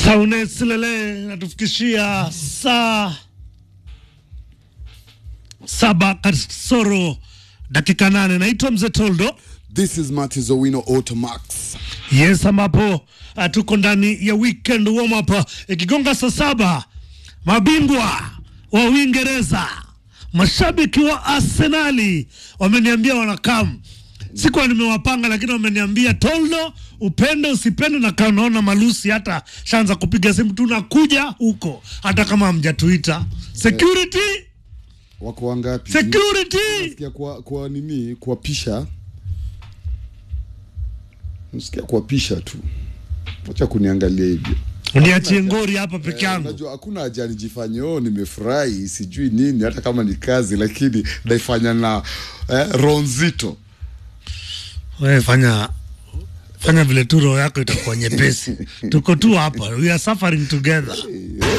Saune Silele natufikishia saa saba kasoro dakika nane. Naitwa Mzee Toldo. This is Martis Owino Automax. Yes, ambapo uh, tuko ndani ya weekend warm up ikigonga saa saba. Mabingwa wa Uingereza, mashabiki wa Arsenali wameniambia wanakam sikuwa nimewapanga, lakini wameniambia Toldo, upende usipende, na kaa unaona malusi hata shaanza kupiga simu, tunakuja huko hata kama hamjatuita. Security, Wako wangapi? security. Nasikia kwa, kwa nini kuwapisha, nasikia kuwapisha tu. Wacha kuniangalia hivyo. Uniachie ngori hapa peke Eh, yangu. Unajua hakuna haja nijifanye oh, nimefurahi sijui nini, hata kama ni kazi, lakini naifanya na eh, roho nzito. Wewe fanya fanya vile tu roho yako itakuwa nyepesi. Tuko tu hapa, we are suffering together. Eh,